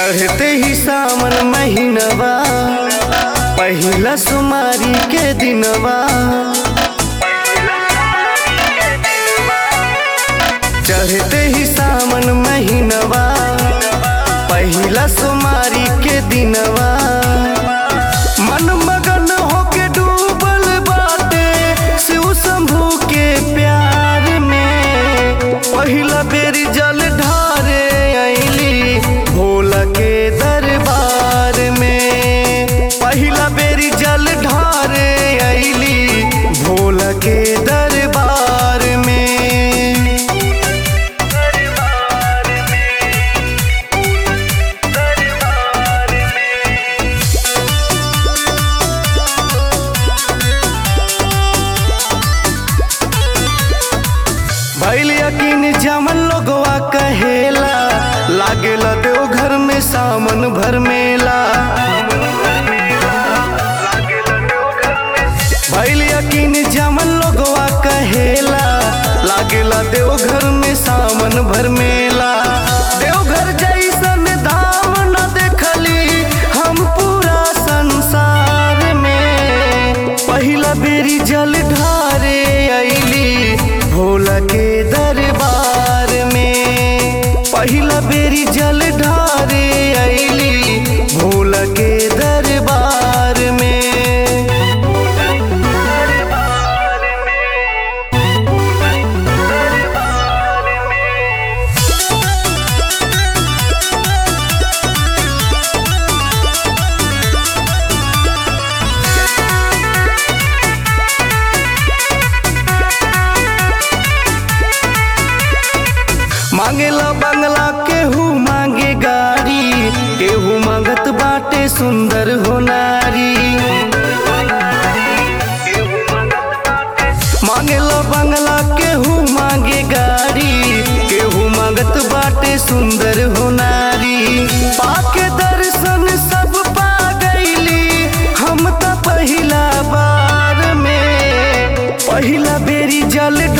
चढ़ते ही सावन महीनवा पहिला सुमारी के दिनवा चढ़ते ही सावन महीनवा पहिला सुमारी के दिनवा मन मगन होके डूबल बाटे शिव शंभू के प्यार में पहिला बेरी जल ढारे अइली भोला के दरबार में पहिला बेरी जल ढारे अइली भोला के दरबार में भैल यकीन जमन लोगवा कहेला लागेला देव घर में सावन भर मेला भैल यकीन जमन लोगवा कहेला लागेला देव घर में सावन भर मेला देवघर जैसन धाम न देखली हम पूरा संसार में पहिला बेरी जल ढारे अइली भोला के दरबार में पहिला बेरी जल ढारे अइली भोला के दरबार में मांगेला बंगला केहू मांगे गाड़ी केहू मांगत बाटे सुंदर हो नारी मांगेला बंगला केहू मांगे गाड़ी केहू मांगत बाटे सुंदर हो नारी पाके दर्शन सब पा गईली हम त पहिला बार में पहिला बेरी जल